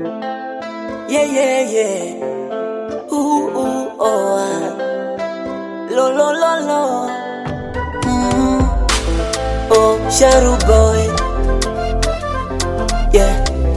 Yeah, yeah, yeah. Ooh, ooh, oh, ah. Lo, lo, lo, lo. Mm. Oh, Sharu boy. Yeah.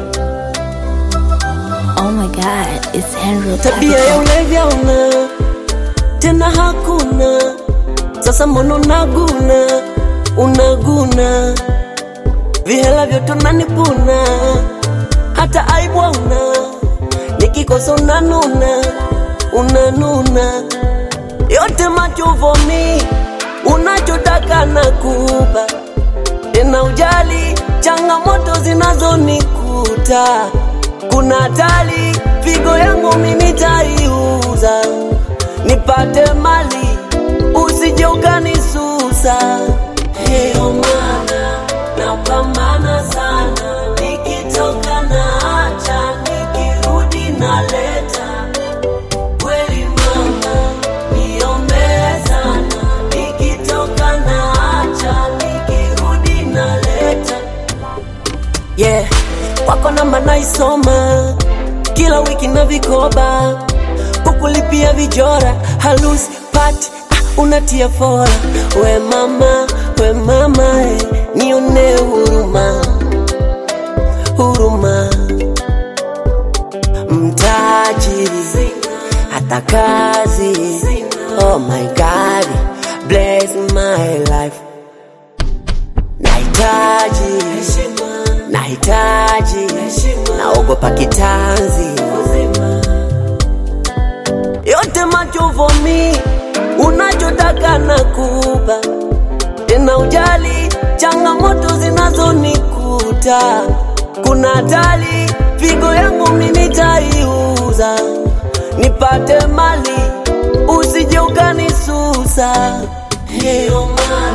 Oh my god, it's Henry Tabia ya ulevya una tena hakuna, sasa mbona unaguna unaguna, vihela vyote unanipuna, hata aibu una, nikikosa unanuna unanuna, yote machovomi, unachotaka nakupa, tena ujali changamoto zinazonikuta kuna hatari, figo yangu mimi nitaiuza nipate mali, usije ukanisusa. Hiyo maana napambana sana, nikitoka naacha, nikirudi naleta. Kweli mama, niombee sana, nikitoka naacha, nikirudi naleta yeah. Kwako namba naisoma kila wiki na vikoba, kukulipia vijora, halusi pati ah, unatia fora. We mama, we mama eh, nione huruma, huruma mtaji hata kazi. Oh my God, bless my life nahitaji nahitaji naogopa kitanzi yote machovomi unachotaka nakupa tena ujali changamoto zinazonikuta kuna hatari figo yangu mimi nitaiuza nipate mali usije ukanisusa hiyo mali